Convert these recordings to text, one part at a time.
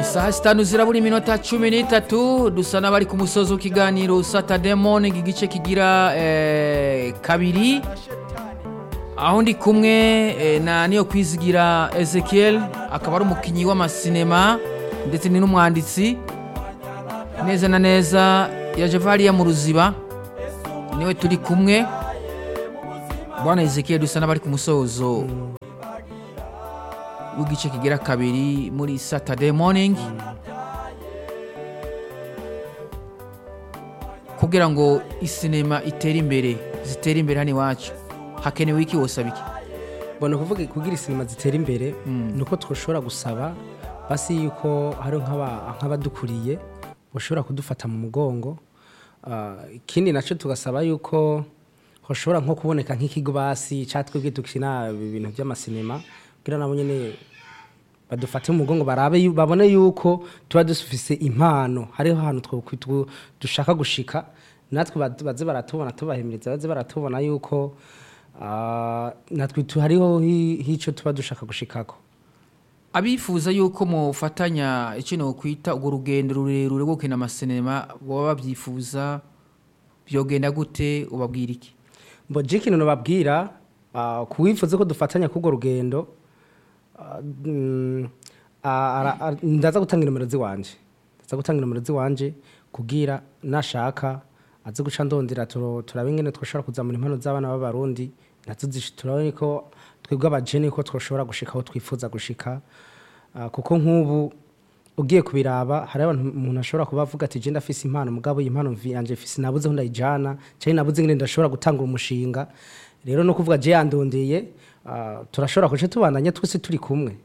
isaha sitanu zirabura iminota cumi n'itatu dusa n'abari ku musozi w'ikiganiro saturday morning igice kigira eh, kabiri aho ndi kumwe eh, na niyo kwizigira ezekiel akaba ari umukinnyi w'amasinema ndetse ni n'umwanditsi neza na neza yaje hariya mu ruziba niwe turi kumwe bwana ezekiel dusa n'abari ku musozo w'igice kigira kabiri muri saturday morning kugira ngo isinema itere imbere zitere imbere hano iwacu hakenewe iki wosaba iki mbona kuvuga kugira isinema zitera imbere ni uko twashobora gusaba basi yuko hari nk'aba- nk'abadukuriye bashobora kudufata mu mugongo Ah, ikindi nacyo tugasaba yuko hashobora nko kuboneka nk'ikigo basi cyangwa twebwe dukina ibintu by'amasinema kugira nabo nyine badufate mu mugongo barabe yu- babone yuko tuba dufise impano hariho ahantu two- two- dushaka gushika natwe bad- baze baratubona tubahimiriza baze baratubona yuko ah, natwe tu- hariho hi- hico tuba dushaka gushikako abifuza yuko mufatanya ikintu kwita urwo rugendo rurerure rwo gukina amasinema baba babyifuza byogenda gute ubabwira iki mbo je ikintu nababwira ah, kuwifuza ko dufatanya k'urwo rugendo ah, mm, ah, ara- ara- ndaza gutanga inomero ziwanje ndaza gutanga inomero ziwanje kugira nashaka aze guca ndondera turo- turabe ingene twoshobora kuzamura impano z'abana b'abarundi nazo zish- turabe ko twebwe abajene ko twoshobora gushika aho twifuza gushika Ah, kuko nk'ubu ugiye kubiraba hari abantu umuntu ashobora kuba avuga ati je ndafise impano mugabo iyi impano mvi yanje mfise nabuze aho ndayijana cyangwa nabuze ingene ndashobora gutanga umushinga rero no kuvuga je yandondeye ah, turashobora kuca tubandanya twese turi kumwe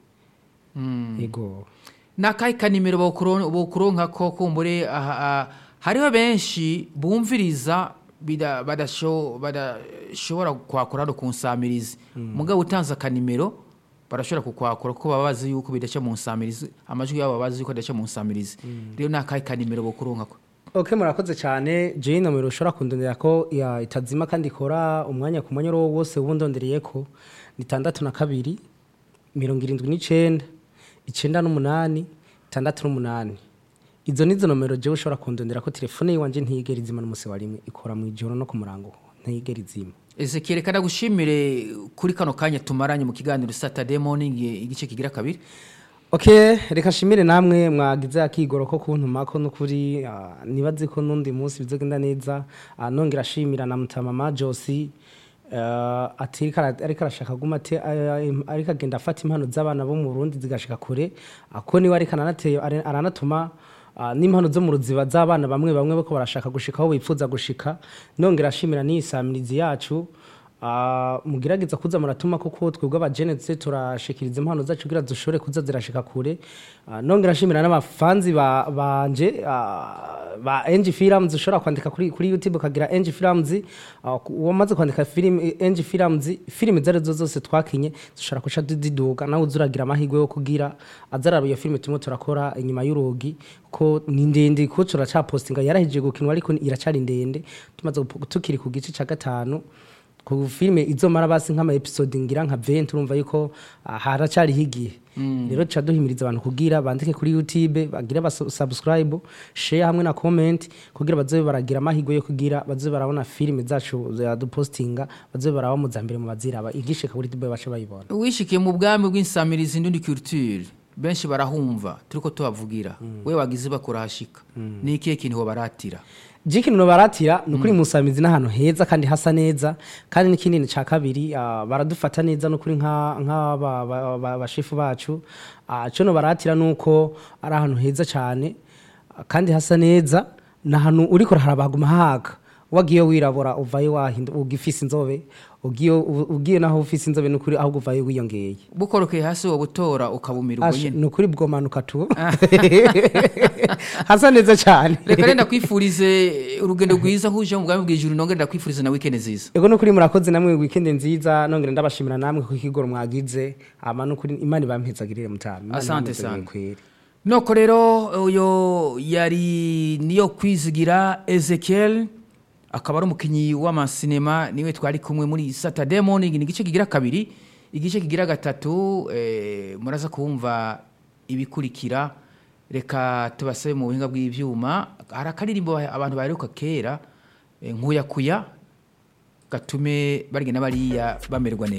yego ni akahe kanimero bokuronka ko kumbure aha- aha- hariho benshi bumviriza bida- badasho- badashobora kwakora no kunsamiriza mugabo utanze akanimero barashobora kukwakura kuko baba bazi yuko bidaca mu nsamirizi amajwi yabo baba bazi yuko adaca mu nsamirizi rero ni akahe kanimero bokuronka ko ok murakoze cyane je nomero ushobora kundondera ko ya- itazima kandi ikora umwanya ku mwanya uwo wose uba undondereye ko ni tandatu na kabiri mirongo irindwi n'icenda icenda n'umunani tandatu n'umunani izo nizo nomero jewe ushobora kundondera ko telefone yiwanje ntiyigera izima n'umusi wa rimwe ikora mu ijoro no ku murango ntiyigera izima ezekiel reka ndagushimire kuri kano kanya tumaranye mu kiganiro saturday morning igice kigira kabiri ok reka nshimire namwe mwagize akigoro ko kuntuma ko n'ukuri ah, nibaze ko n'undi munsi bizogenda neza Ah, nongera ashimira na mutamama josi ah, ati ariko ara- ariko arashaka guma ate ah, im- ariko agenda afata impano z'abana bo mu burundi zigashika kure ako niwe ariko aranateye- ara- aranatuma ah, n'impano zo mu ruziba z'abana bamwe bamwe bako barashaka gushika aho bifuza gushika nongera ashimira n'iyi samirizi yacu Ah, mugerageza kuza muratuma kuko twebwe abagenetse turashikiriza impano zacu kugira dushobore kuza zirashika kure Ah, nongera nshimira n'abafanzi ba- banje ah, ba NG Films ushobora kwandika kuri kuri YouTube ukagira NG Films ah, ku- wamaze kwandika film NG Films film zari zo zose twakinye dushobora kuca diduga nawe uzuragira amahirwe yo kugira azaraba iyo film tumwe turakora inyuma y'urugi ko ni ndende ko turacapostinga yarahije gukinwa ariko iracari ndende tumaze gupo- tukiri ku gice ca gatanu ku filime izomara basi nk'ama episode ngira nka 20 urumva yuko ah, haracariho igihe rero tuca duhimiriza abantu kugira bandike kuri youtube bagire ba subscribe share hamwe na comment kugira bazobe baragira amahirwe yo kugira bazobe barabona filime zacu dupostinga bazobe baraba mu zambere mu baziraba igishika kuri youtube bace bayibona wishikiye mu bwami bw'insamirizi ndundi culture benshi barahumva turiko tubavugira we wagize bakurahashika ni ikihe kintu baratira jiki no baratira ni ukuri musamizi n'ahantu heza kandi hasa neza kandi n'ikindi cya kabiri ah, baradufata neza n'ukuri nk'abashefu bacu Ah, cyo no baratira ni uko ari ahantu heza cyane ah, kandi hasa neza ni ahantu uriko harabaguma haga wagiye wirabura uvayo wahinda ugifise inzobe ugiye ugiye naho ufise inzobe n'ukuri ahubwo uvayo wiyongeye bukorokeye hasi wowe utora ukabumira ubwo Ash, nyene ni ukuri bwomanuka tu hasa neza cyane reka renda kwifurize urugendo rwiza nk'uje mu bwami bw'ijuru nongere ndakwifuriza na weekend nziza ego nukuri murakoze namwe weekend nziza nongera ndabashimira namwe ku kigoro mwagize ama nukuri imana ibampezagirire mutama Imana Asante ibampezagirire sana. kweri. noko rero uyo yari niyo kwizigira ezekiel akaba ari umukinnyi w'amasinema niwe twari kumwe muri saturday morning ni igice kigira kabiri igice kigira gatatu eh, muraza kumva ibikurikira reka tubasabe mu buhinga bw'ivyuma hari akaririmbo abantu baheruka kera eh, nkuyakuya gatume barigena bariya bamererwa neza